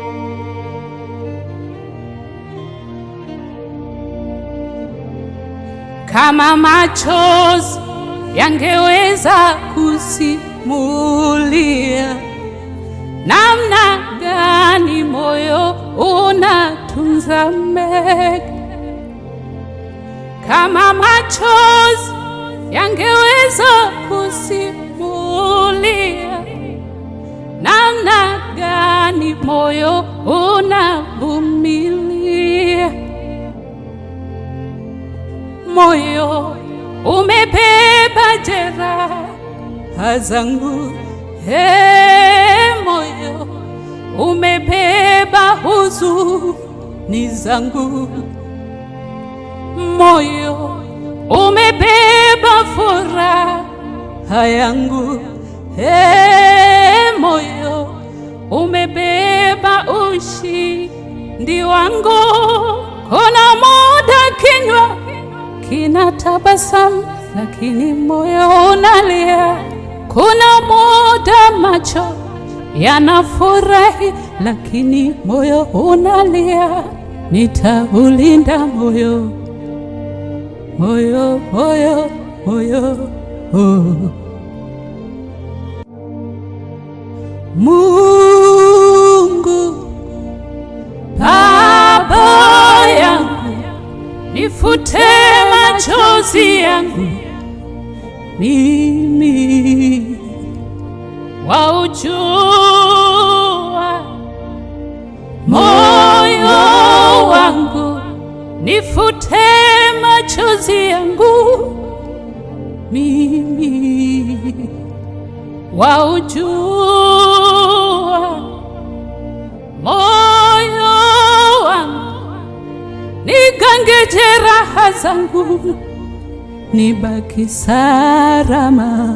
Kama machozi yangeweza kusimulia namna gani moyo unatunza mengi, kama machozi yangeweza kusimulia namna gani moyo unavumilia. Moyo umebeba jeraha zangu, he, moyo umebeba huzuni zangu, moyo umebeba furaha yangu, he, moyo umebeba ushindi wangu. Kuna muda kinywa kina tabasamu, lakini moyo unalia. Kuna muda macho yanafurahi, lakini moyo unalia. Nitaulinda moyo, moyo, moyo, moyo, oh. Mungu Baba yangu, nifute machozi yangu mimi, waujua moyo wangu, nifute machozi yangu mimi, waujua moyo wangu, nigange jeraha zangu, nibaki salama.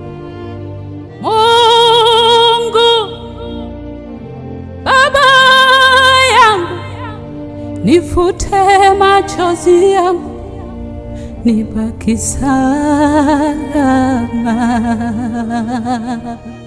Mungu Baba yangu, nifute machozi yangu, nibaki salama.